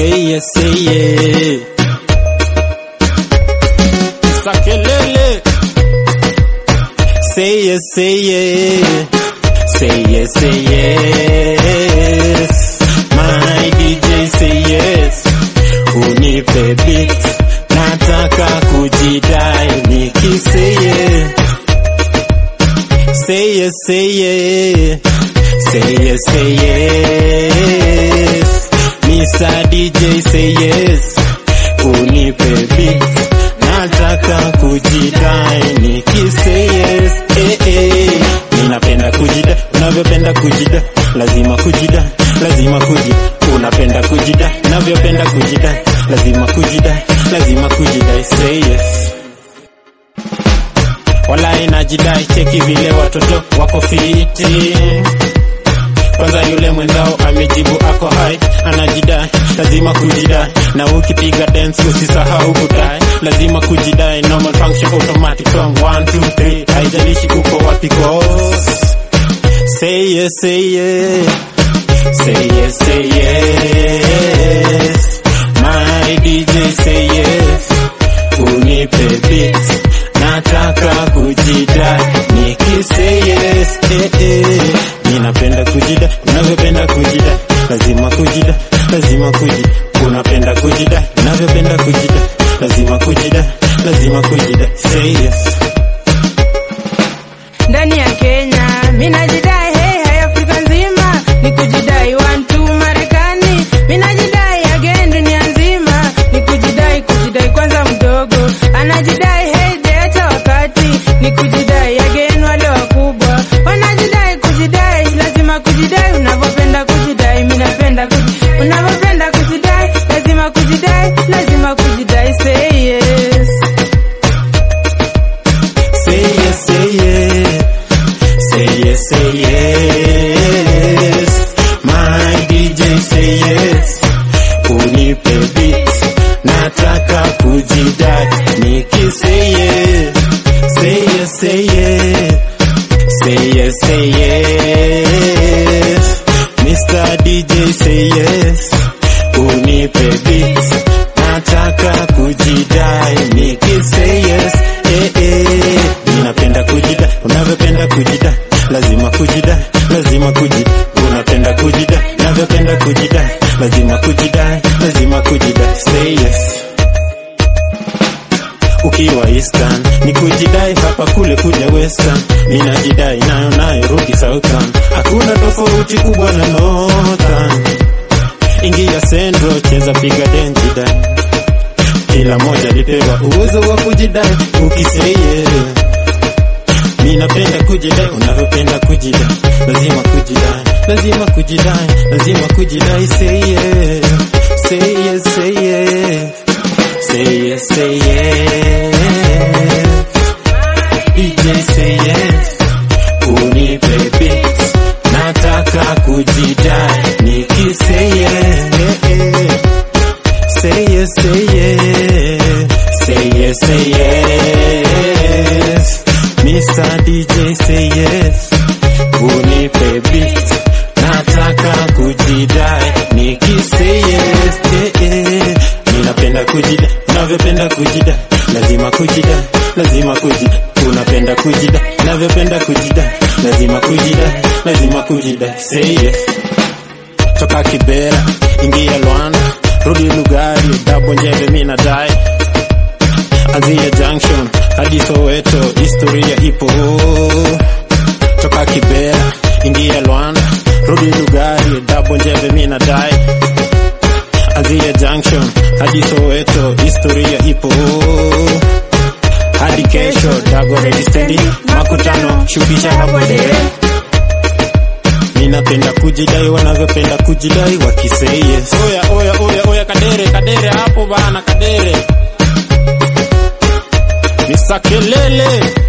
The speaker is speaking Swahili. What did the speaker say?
say yes, say yeah. Sakelele. Say yes, say yeah. Say yes, say yes. My DJ say yes. Unipe beat. Nataka kujidai nikisay yeah. Say yes, say yeah. Say yes, say yes. Mr. DJ say yes. Unipe beat. Nataka kujidai nikisay yes. Eh, eh. Ninapenda kujida, unavyopenda kujida, lazima kujida, lazima kujida. Unapenda kujida, unavyopenda kujida, lazima kujida, lazima kujida. Say yes. Wala inajidai, cheki vile watoto wako fiti. Kwanza yule mwenzao amejibu ako hai, anajidai, lazima kujidai. Na ukipiga dance usisahau kudai, lazima kujidai. Normal function automatic from 1 2 3, haijalishi uko wapi cause Say yes, say yes. Say yes, say yes. My DJ say yes. Unipe beat. Nataka kujidai. Niki say yes. Eh, eh. Ninapenda kujida, unavyopenda kujida. Lazima kujida, lazima kujida. Unapenda kujida, unavyopenda kujida. Lazima kujida, lazima kujida. Say yes. ndani ya Kenya minajidai hey, hai Afrika nzima ni kujidai one two Marekani minajidai again dunia nzima ni kujidai kujidai kwanza mdogo anajidai hey deta wakati ni kujidai again wale wakubwa wanajidai kujidai lazima kujidai unavyopenda kujidai minapenda kujidai unavyopenda kujidai lazima kujidai lazima kujidai say yes Say yes, say yes. Say yes, say yes. My DJ say yes. Unipe beat. Nataka kujidai. Niki say yes. Say yes, say yes. Say yes, say yes. Mr. DJ say yes. Unipe beat. Nataka kujidai. Niki say yes. Eh, eh. Ninapenda kujida, unavyopenda kujida, lazima kujida, lazima kujida. Unapenda kujida, unavyopenda kujida, lazima kujida, lazima kujida. Say yes. Ukiwa Eastern ni kujidai, hapa kule kuja Western, ninajidai nayo nayo rudi Southern, hakuna tofauti kubwa na Northern. Ingia Central, cheza piga denjidai kila moja lipewa uwezo wa kujidai ukiseye ninapenda kujidai unavyopenda kujidai lazima kujidai lazima kujidai lazima kujidai say yes say yes say yes say yes say yes DJ say yes unipe beats nataka kujidai nikisay yes Say yes, say yes. Say yes, say yes. Mr. DJ say yes. Unipe beat. Nataka kujidai. Niki say yes. Eh, eh. Ninapenda kujida. Unavyopenda kujida. Lazima kujida. Lazima kujida. Unapenda kujida. Unavyopenda kujida. Lazima kujida. Lazima kujida. Say yes. Toka Kibera. Ingia Luanda. Rudi Lugari, Dabo Njebe mina dai Azia Junction hadi Soweto, historia ipo toka Kibera, ingia Luanda, rudi Lugari, Dabo Njebe mina dai Azia Junction hadi Soweto, historia ipo hadi kesho, Dago ready steady, makutano shukisha hapo dere Ninapenda kujidai wanavyopenda kujidai wakisay yes. Oya oya oya oya kadere kadere hapo bana kadere. Misakelele.